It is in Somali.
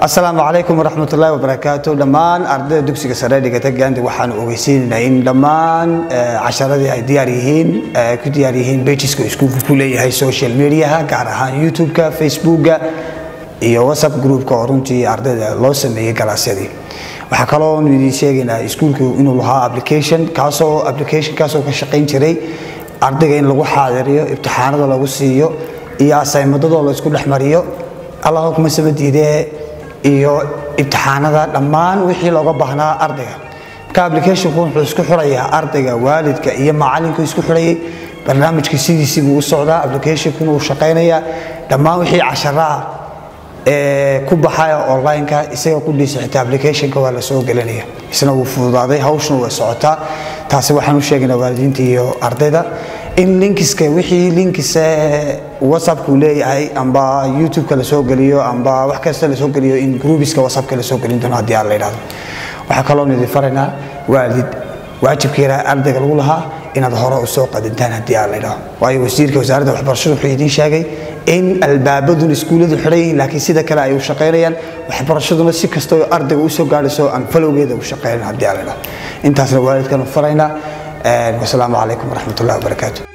asalaamu calaykum waraxmatullaahi wabarakaatu dhammaan ardayda dugsiga sare dhigata gaandi waxaan ogeysiinaynaa in dhammaan casharadii ay diyaar yihiin ku diyaar yihiin pageska iskuulka ku leeyahay social mediaha gaar ahaan youtube-ka facebooka iyo whatsapp groupka oo runtii ardayda loo sameeyey galaasyadii waxaa kaloo idin sheegaynaa iskuulku inuu lahaa application kaasoo application kaasoo ka shaqayn jiray ardayga in lagu xaadiriyo ibtixaanada lagu siiyo iyo asaymadadoo la isku dhexmariyo allah kuma sama diidee iyo ibtixaanada dhammaan wixii looga baahnaa ardayga marka applicationku wuxuu isku xirayaa ardayga waalidka iyo macalinku isku xirayay barnaamijka sidiisii buu u socdaa applicationkuna uu shaqaynayaa dhammaan wixii casharaha ee ku baxaya online-ka isaga ku dhiisa xitaa applicationka waa la soo gelinaya isna wuu fududaaday hawshna way socotaa taasi waxaan u sheegaynaa waalidiinta iyo ardayda in linkiska wixii linkisa whatsappku leeyahay amba youtube-ka lasoo geliyo amba wax kasta lasoo geliyo in groupiska whatsappka lasoo gelin doono haddii aan la yidhahdo waxaa kaloo idin faraynaa waalid waajibkeena ardayga lagu lahaa inaad hore u soo qadintaan haddii aan la yidhahdo waayo wasiirka wasaaradda waxbarashada wuxuu idiin sheegay in albaabadun iskuulladu xidhan yihiin laakiin sida kale ay u shaqaynayaan waxbarashaduna si kastoo ardayga u soo gaadhayso aan falowgeeda u shaqaynan haddii aan la yidhahdo intaasna waalidkan u faraynaa wasalaamu calaykum waraxmatullahi wabarakaatu